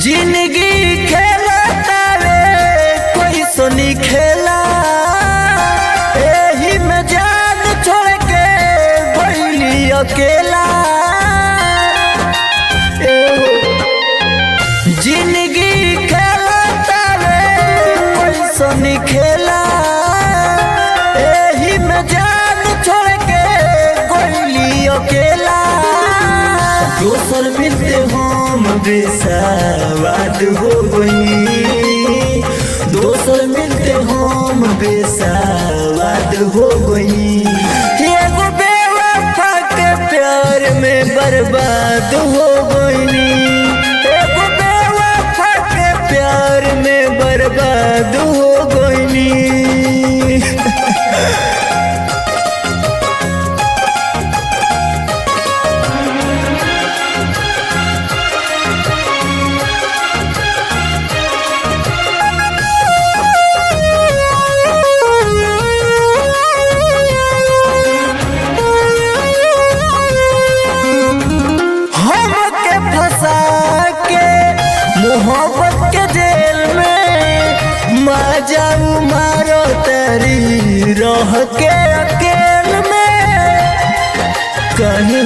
जिंदगी खेला तारे कोई सुनी खेला एही में जान छोड़ के भइली अकेला एहो। जिंदगी खेला तारे कोई सुनी खेला एही में जान छोड़ के भइली अकेला दोसर मिलते हम बेसावाद हो गई दोसर मिलते हम बेसावाद हो गई एगो बेवफा के प्यार में बर्बाद हो गई एगो बेवफा के प्यार में बर्बाद हो गई हमके फंसा के मोहब्बत के जेल में मार जाऊ मारो तेरी रह के अकेल में कहीं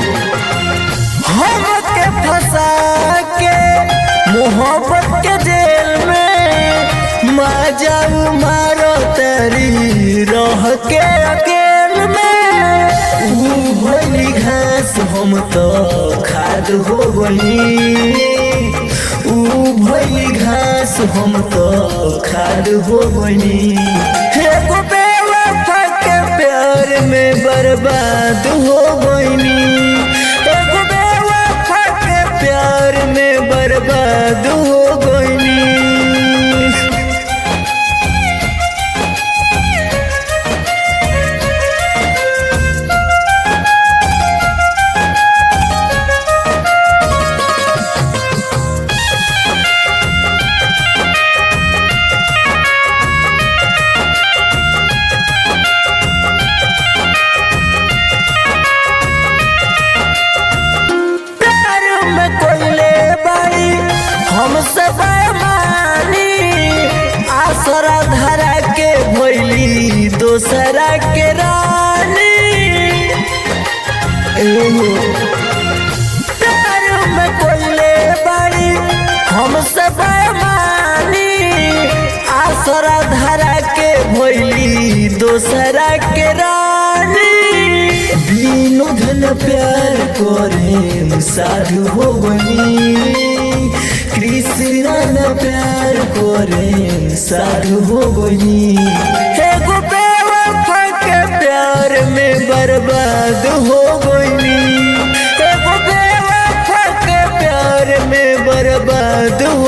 हमके फंसा के मोहब्बत के जेल में मार जाऊ मारो तेरी रह के अकेल में ऊ भइली घास हम तो खाद हो गई ऊ भइली घास हम तो खाद हो गई एगो बेवफा के प्यार में बर्बाद हो गई एगो बेवफा के प्यार में बर्बाद हो गई प्यार में कोइले बाई हमसे बेमानी आसरा धरा के भइली दोसरा के रानी एहो। प्यार में कोइले बाई हमसे बेमानी आसरा धरा के भइली दोसरा के रानी बिनु धन प्यार करे साधु हो गई कृष्णा न प्यार करे साधु हो गई एगो बेवफा के प्यार में बर्बाद हो गई एगो बेवफा के प्यार में बर्बाद